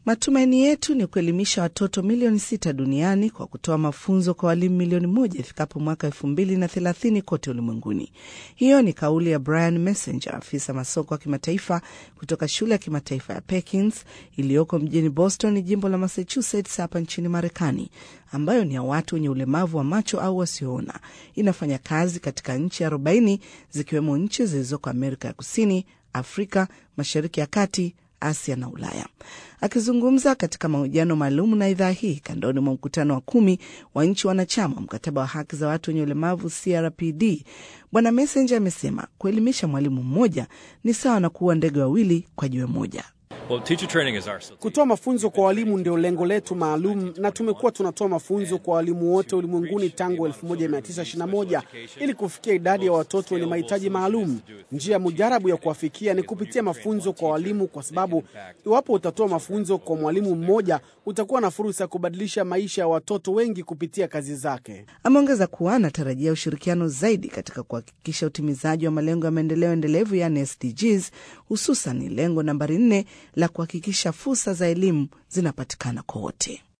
Matumaini yetu ni kuelimisha watoto milioni sita duniani kwa kutoa mafunzo kwa walimu milioni moja ifikapo mwaka elfu mbili na thelathini kote ulimwenguni. Hiyo ni kauli ya Brian Messenger, afisa masoko wa kimataifa kutoka shule ya kimataifa ya Perkins iliyoko mjini Boston, jimbo la Massachusetts hapa nchini Marekani, ambayo ni ya watu wenye ulemavu wa macho au wasioona. Inafanya kazi katika nchi 40 zikiwemo nchi zilizoko Amerika ya Kusini, Afrika, Mashariki ya Kati, Asia na Ulaya. Akizungumza katika mahojiano maalum na idhaa hii kandoni mwa mkutano wa kumi wa nchi wanachama wa mkataba wa haki za watu wenye ulemavu CRPD, Bwana Messenger amesema kuelimisha mwalimu mmoja ni sawa na kuua ndege wawili kwa jiwe moja. Well, teacher training is our... Kutoa mafunzo kwa walimu ndio lengo letu maalum, na tumekuwa tunatoa mafunzo kwa walimu wote ulimwenguni tangu 1921 ili kufikia idadi ya watoto wenye mahitaji maalum. Njia mujarabu ya kuwafikia ni kupitia mafunzo kwa walimu, kwa sababu iwapo utatoa mafunzo kwa mwalimu mmoja, utakuwa na fursa ya kubadilisha maisha ya watoto wengi kupitia kazi zake. Ameongeza kuwa anatarajia ushirikiano zaidi katika kuhakikisha utimizaji wa malengo ya maendeleo endelevu, yani SDGs, hususan lengo nambari nne la kuhakikisha fursa za elimu zinapatikana kwa wote.